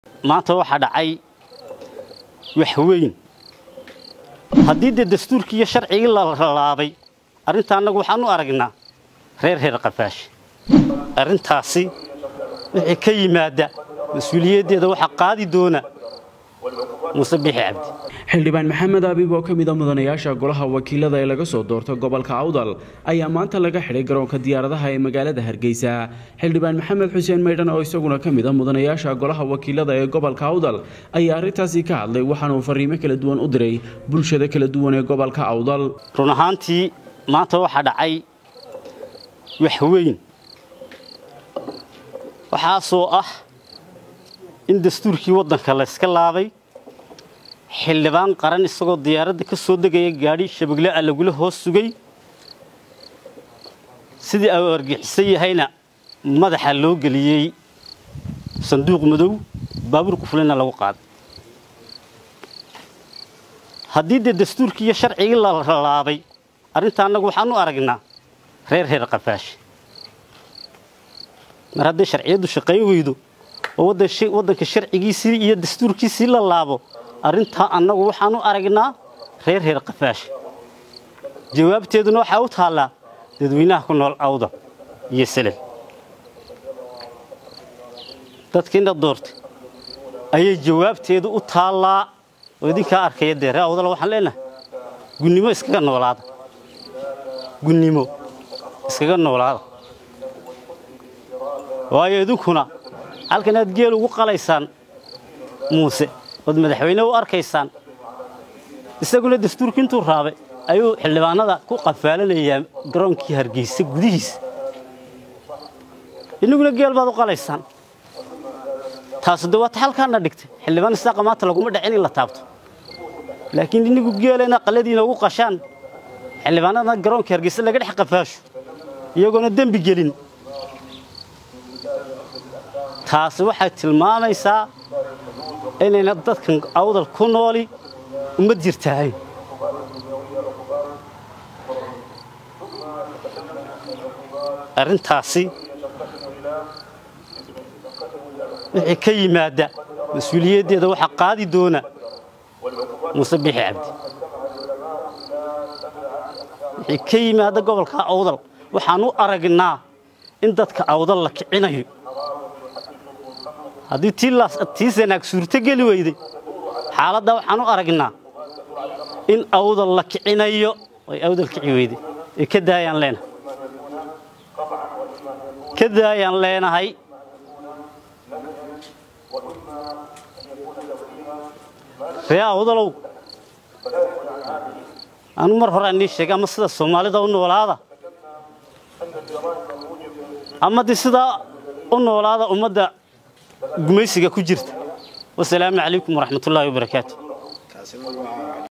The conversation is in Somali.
maanta waxaa dhacay wax weyn haddii dee dastuurkii iyo sharcigii la laabay arrinta annagu waxaan u aragnaa reer reer qafaash arrintaasi wixii ka yimaada mas-uuliyaddeeda waxaa qaadi doona muuse biixi cabdi xildhibaan maxamed abiib oo ka mid a mudanayaasha golaha wakiilada ee laga soo doorta gobolka awdal ayaa maanta laga xidhay garoonka diyaaradaha ee magaalada hargeysa xildhibaan maxamed xuseen maydhan oo isaguna ka mid a mudanayaasha golaha wakiilada ee gobolka awdal ayaa arrintaasi ka hadlay waxaanuu fariimo kala duwan u diray bulshada kala duwan ee gobolka awdal run ahaantii maanta waxaa dhacay wax weyn waxaasoo ah in dastuurkii waddanka layska laabay xildhibaan qaran isagoo diyaaradda ka soo degaya gaadhi shabegle a lagula hoos sugay sidii uu argixisan yahayna madaxa loo geliyey sanduuq madow baabuurku fulina lagu qaaday haddii dee dastuurkii iyo sharcigii la laabay arrinta annagu waxaan u aragnaa reer reer qafaash mar hadday sharciyaddu shaqayn weydo oo waddanka sharcigiisii iyo dastuurkiisii la laabo arrintaa annagu waxaan u aragnaa reer reer qafaash jawaabteeduna waxaa u taallaa dadweynaha ku nool awda iyo selel dadkiina doortay ayay jawaabteedu u taallaa oo idinkaa arkaya dee ree awdala waxaan leenahay gunnimo iskaga noolaada gunnimo iskaga noolaada waayo idinkuna halkan aad geel ugu qalaysaan muuse ood madaxweyne u arkaysaan isaguna dastuurkii intuu raabay ayuu xildhibaanada ku qafaalanayaa garoonkii hargeysa gudihiisa inaguna geel baad u qalaysaan taasu de waata halkaana dhigtay xildhibaan isaaqa maanta laguma dhacin in la taabto laakiin inigu geelena qaladiina ugu qashaan xildhibaanadana garoonkii hargeysa laga dhex qafaasho iyagoona dembi gelin taasi waxay tilmaamaysaa inayna dadkan awdal ku nooli uma jirtahay arrintaasi wixii ka yimaada mas-uuliyaddeeda waxaa qaadi doona muuse biixi cabdi wixii ka yimaada gobolka awdal waxaan u aragnaa in dadka awdal la kicinayo haddii tii sanaag suurto geli weyday xaaladda waxaan u aragnaa in awdal la kicinayo ay awdal kici weyday ee ka daayaan leenahay ka daayaan leenahay ree awdalow anu mar hore anii sheegay ama sida soomaalida u noolaada ama de sidaa u noolaada ummadda gumaysiga ku jirta wasalaamu calaykum waraxmatullaahi wabarakaatu